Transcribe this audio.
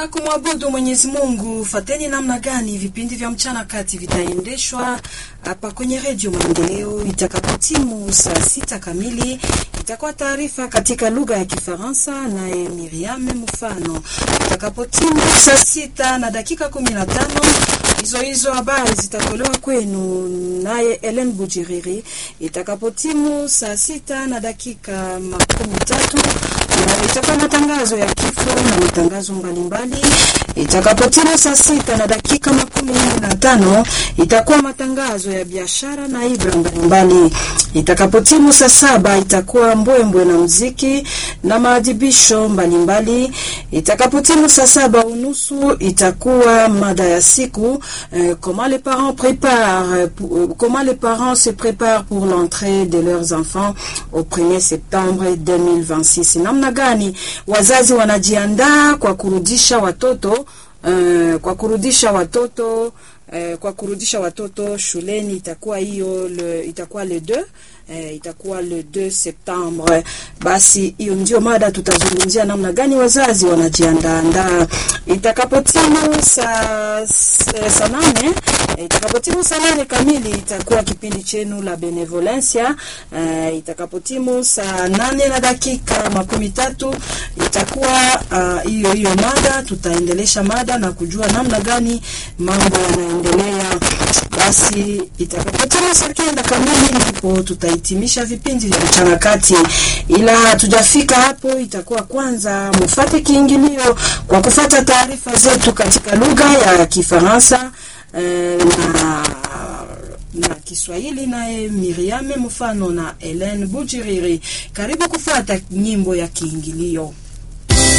Kumwabudu Mwenyezi Mungu, fateni namna gani vipindi vya mchana kati vitaendeshwa hapa kwenye redio Maendeleo. Itakapotimu saa sita kamili, itakuwa taarifa katika lugha ya Kifaransa naye Miriam Mfano. Itakapotimu saa sita na dakika kumi na tano hizo hizo habari zitatolewa kwenu naye Ellen Bujiriri. Itakapotimu saa sita na dakika makumi tatu itakuwa matangazo ya kifo na matangazo mbalimbali. Itakapotimu saa sita na dakika makumi nne na tano itakuwa matangazo ya biashara na ibra mbalimbali. Itakapotimu saa saba itakuwa mbwembwe na muziki na maadhibisho mbalimbali. Itakapotimu saa saba unusu itakuwa mada ya siku euh, comment les parents préparent pour, comment les parents se préparent pour l'entrée de leurs enfants au 1er septembre 2026. Namna gani wazazi wanajiandaa kwa kurudisha watoto uh, kwa kurudisha watoto uh, kwa kurudisha watoto shuleni itakuwa hiyo le, itakuwa le 2 eh, itakuwa le 2 Septembre. Basi hiyo ndio mada tutazungumzia, namna gani wazazi wanajiandaandaa. Itakapotimu saa saa nane eh, itakapotimu saa nane kamili itakuwa kipindi chenu la Benevolencia. Eh, itakapotimu saa nane na dakika makumi tatu itakuwa hiyo uh, hiyo mada, tutaendelesha mada na kujua namna gani mambo yanaendelea. Basi itakapotimu saa kenda kamili ndipo tutahitimisha vipindi vya mchana kati, ila hatujafika hapo. Itakuwa kwanza mufate kiingilio kwa kufata taarifa zetu katika lugha ya Kifaransa eh, na na Kiswahili naye Miriam Mfano na Helen Bujiriri. Karibu kufata nyimbo ya kiingilio.